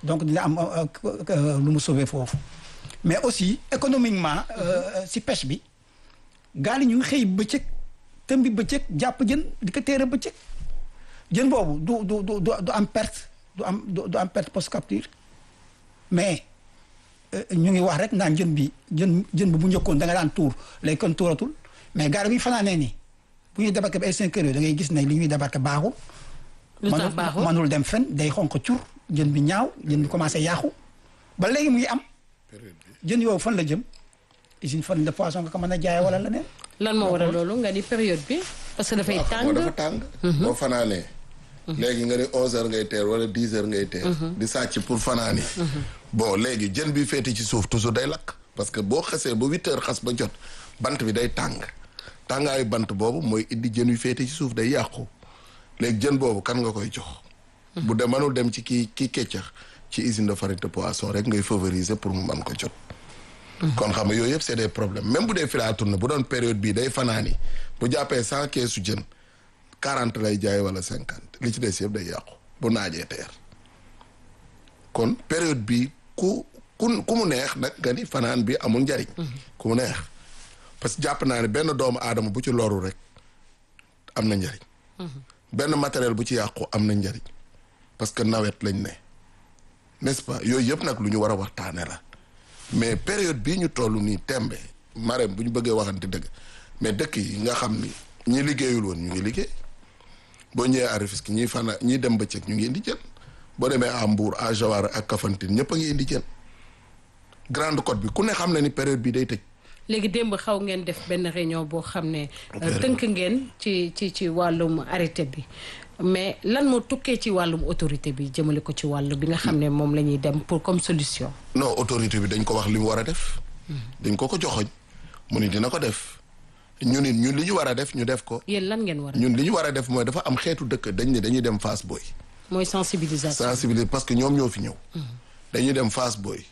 donc dina am lu mu sauver foofu mais aussi économiquement si pêche bi gaal yi ñu ngi xëy bëccëg tëm bi bëccëg jàpp jën di ko téere bëccëg jën boobu du du du du am perte du am du am perte post capture mais ñu ngi wax rek naan jën bi jën jën bi bu njëkkoon da nga daan tuur léegi kon tuuratul mais gaal bi ñu fanaanee nii bu ñuy débarqué ba ay cinq heures da ngay gis ne li ñuy débarqué baaxul. lu tax baaxul manul dem fen day xonq cur jën bi ñaaw jën bi commencé yàqu ba léegi mu ngi am. jën yooyu fan la jëm usine farine de poisson nga ko mën a jaay wala leneen. lan moo waral loolu nga ni période bi parce que dafay tàng dafa tàng. boo fanaanee. léegi nga ni 11h ngay teer wala 10h ngay teer. di sàcc pour fanaani. bon léegi jën bi féete ci suuf toujours day lakk. parce que boo xasee ba 8h xas ba jot bant bi day tàng tàngaayu bant boobu mooy indi jën yu féete ci suuf day yàqu léegi jën boobu kan nga koy jox. bu dee mënul dem ci kii kii keccax ci usine de farine de poisson rek ngay favoriser pour mu mën ko jot. kon xam nga yooyu yëpp c'est des problèmes même bu dee fii laa tourné bu doon période bii day fanaani bu jàppee cent keesu jën quarante lay jaay wala cinquante li ci des yëpp day yàqu bu naajee teer kon période bi ku ku ku mu neex nag nga ni fanaan bi amul njariñ ku mu neex parce que jàpp naa ne benn doomu aadama bu ci loru rek am na njariñ benn matériel bu ci yàqu am na njariñ parce que nawet lañ ne n'est-ce pas yooyu yëpp nag lu ñu war a waxtaane la mais période bii ñu toll nii tembe marème bu ñu bëggee waxante dëgg mais dëkk yi nga xam ni ñi liggéeyul woon ñu ngi liggéey boo ñëwee à Rufisque ñiy fana ñiy dem bëccëg ñu ngi indi jën boo demee à Mbour à Joal ak Kafountine ñëpp a ngi indi jën Grande Côte bi ku ne xam na ni période bi day tëj. léegi démb xaw ngeen def benn réunion boo xam ne. tënk ngeen ci ci ci wàllum arrêté bi. mais lan moo tukkee ci wàllum autorité bi jëmale ko ci wàllu bi nga xam ne moom la ñuy dem pour comme solution. non autorité bi dañ ko wax li mu war a def. dañ ko ko joxoñ mu ni dina ko def ñun it ñun li ñu war a def ñu def ko. yéen lan ngeen war a ñun li ñu war a def mooy dafa am xeetu dëkk dañ ne dañuy dem Fass Boy. mooy sensibilisation. sensibiliser parce que ñoom ñoo fi ñëw. dañuy dem Fass Boy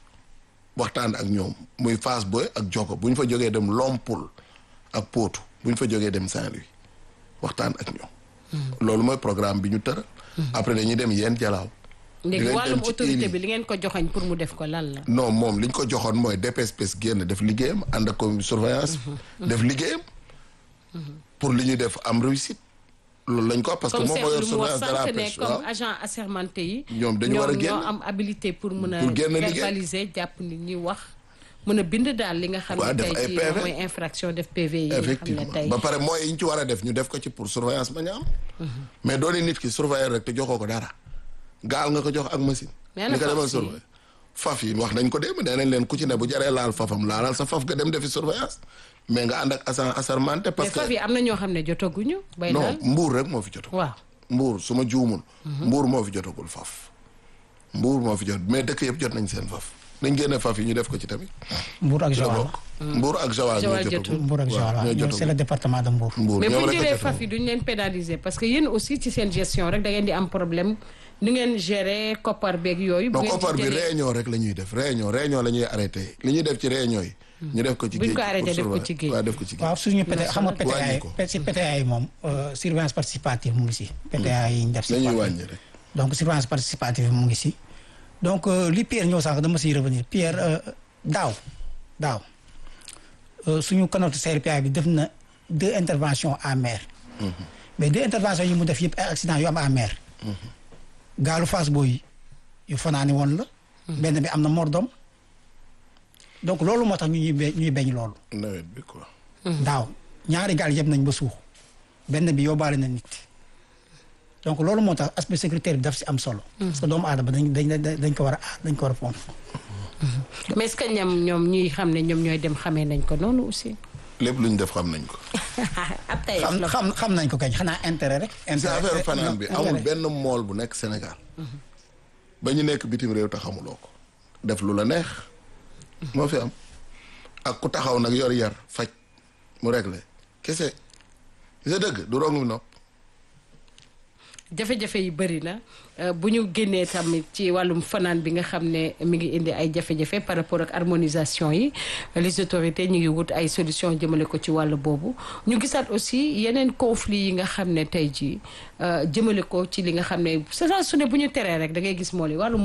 waxtaan ak ñoom muy Fass Boy ak Joko bu ñu fa jógee dem Lompul ak Potou bu ñu fa jógee dem Saint-Louis waxtaan ak ñoom. loolu mooy programme bi ñu tëral. après dañuy dem yeen jalaaw. léegi wàllum autorité bi li ngeen ko joxoñ pour mu def ko lan la. non moom li ñu ko joxoon mooy DPSPS génn def liggéeyam ànd ak comme surveillance. def liggéeyam. pour li ñuy def am réussite. loolu lañ ko parce que moom moo yor surveillance de la pêche comme agent assermenté yi. ñoom dañu war a génn ñoo am habilité pour mën a. pour génn liggéey verbaliser jàpp nit ñi wax. mën a bind daal li nga xam ne tey jii moom mooy infraction def PV yi nga xam ne tey ba pare mooy yi ñu ci war a def ñu def ko ci pour surveillance ba ñu am mais doone nit ki surveiller rek te joxoo ko dara gaal nga ko jox ak machine ni ko demal surveiller faf yi wax nañ ko démb nee nañ leen ku ci ne bu jaree laal fafam laalal sa faf nga dem defi surveillance mais nga ànd ak agent assermenté parce que faf yi am na ñoo xam ne jotaguñu bay non mbuur rek moo fi jotagul waaw mbuur su ma juumul mbuur moo fi jotagul faf mbuur moo fi jot mais dëkk yëpp jot nañ seen faf nañ génne faf yi ñu def ko ci tamit. Mbour ak Joal Mbour ak Joal ñoo jotagul Mbour ak Joal waaw c'est le département de Mbour. Mbour mais bu ñoom ñu rek a jëlee jotagul. faf yi duñ leen pénaliser parce que yéen aussi ci seen gestion rek da ngeen di am problème ni ngeen gérer koppar beeg yooyu. bu non ngeen ci koppar bi jëlee- réunion rek la ñuy def réunion réunion la ñuy arrêté li ñuy def ci réunion yi. ñu def ko ci Buñ géej ko arrêté pour def ko surveiller. ci géej. waaw def ko ci géej. waaw suñu PTA xam nga Wàññi PTA ko. yi si PTA yi moom euh, surveillance participative mu ngi si. PTA yi ñu def si. dañuy wàll wàññi rek. donc surveillance participative mu ngi si. donc euh, li Pierre ñëw sànq dama siy revenir Pierre euh, daaw daaw euh, suñu canot CRPA bi def na deux interventions à mer. mais deux interventions yi mu def yëpp ay accident yu am à mer. gaalu Fass Boy yu fanaani woon la. benn bi am na mort d'homme donc loolu moo tax ñu ñuy be ñuy beñ loolu. nawet bi quoi. daaw ñaari gaal yëpp nañ ba suux benn bi yóbbaale na nit donc loolu moo tax aspect sécuritaire bi daf si am solo. parce que doomu aadama dañ dañ dañ ko war a aar dañ ko war a fonk. mais est-ce que ñoom ñoom ñuy xam ne ñoom ñooy dem xamee nañ ko noonu aussi. lépp lu ñu def xam nañ ko. ab tey xam la xam xam nañ ko kañ xanaa intérêt rek. c'est intérêt affaire fanaan bi intérêt. amul benn mool bu nekk Sénégal. ba ñu nekk bitim réew te xamuloo ko. def lu la neex. moo fi am. ak ku taxaw nag yor yar faj mu réglé kese. sa dëgg du rong mi nopp. jafe-jafe yi bëri na euh, bu ñu génnee tamit ci wàllum fanaan bi nga xam ne mi ngi indi ay jafe-jafe par rapport ak harmonisation yi les autorités ñu ngi wut ay solution jëmale ko ci wàllu boobu ñu gisaat aussi yeneen conflit yi nga xam ne tey jii euh, jëmale ko ci li nga xam ne saa su ne bu ñu teree rek da ngay gis moo li wàllum